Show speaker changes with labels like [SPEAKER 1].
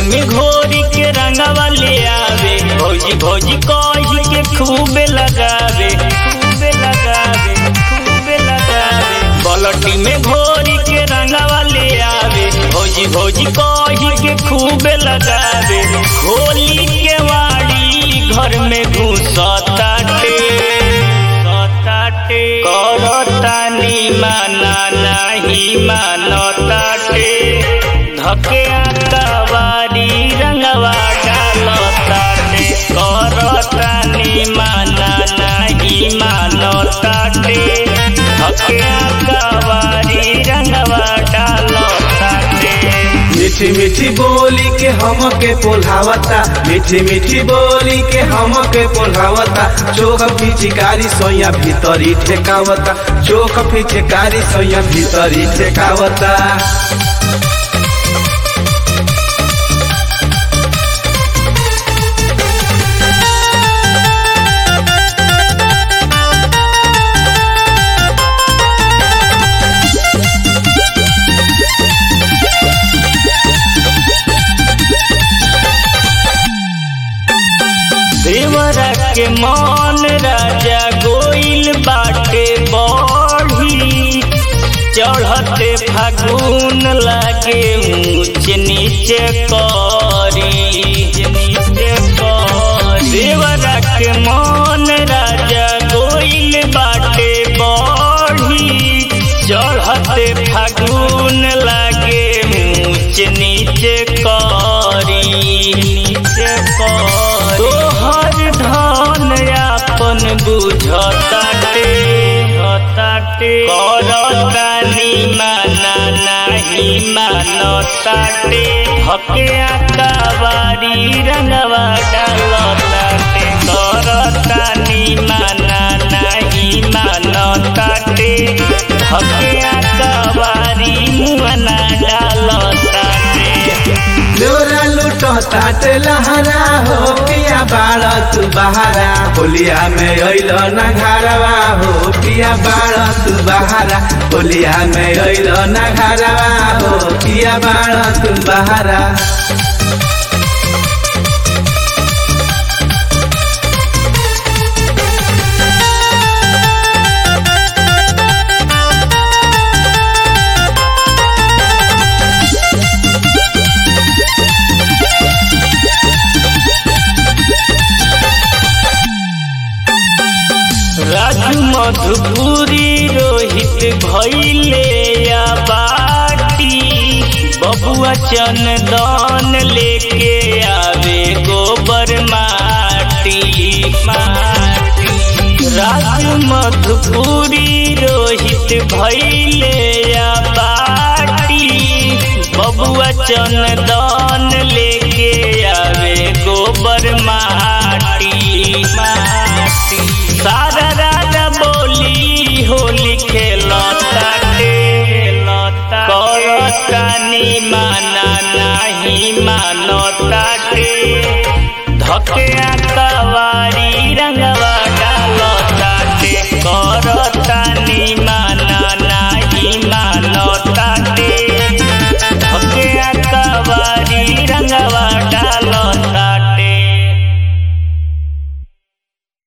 [SPEAKER 1] में घोरी के रंगवा ले आवे भौजी भौजी कही के खूबे लगावे खूबे लगावे खूबे लगावे बलटी में घोरी के रंगवा ले आवे भौजी भौजी कही के खूबे लगावे होली के वाड़ी घर में घुसताटे सताटे करतानी माना नाही मानताटे धके आकावारी रंगवा डालताटे करतानी माना नाही मानताटे धके आकावारी रंगवा डालताटे
[SPEAKER 2] मीठी मीठी बोली के हम के पोल्हावता मीठी मीठी बोली के हम के पोल्हावता चोख पिचकारी सोया भीतरी ठेकावता चोख पिचकारी सोया भीतरी ठेकावता
[SPEAKER 1] देवरा के मन राजा गोइल बाटे बढ़ी चढ़ते फागुन लागे ऊंच नीचे करी नीचे करी देवरा के मन राजा गोइल बाटे बढ़ी चढ़ते फागुन लागे ऊंच नीचे करी नीचे करी तोहर धन आपन बुझताटे हताटे करतानी माना नाही मानताटे हके आकावारी रंगवा डालताटे करतानी माना नाही मानताटे हके आकावारी मुआना डालताटे
[SPEAKER 2] लोरा लूटो ताट लहरा हो पिया बाड़ तू बहारा होलिया में अइल न घरवा हो पिया बाड़ तू बहारा होलिया में अइल न घरवा हो पिया बाड़ तू बहारा
[SPEAKER 1] राजू मधुपुरी रोहित भैले या बाटी बबुआ चंदन लेके आवे गोबर माटी माटी राजू मधुपुरी रोहित भैले या बाटी बबुआ चंदन लेके आवे गोबर माटी माटी सारा राजा बोली होली खेलताटे करतानी मा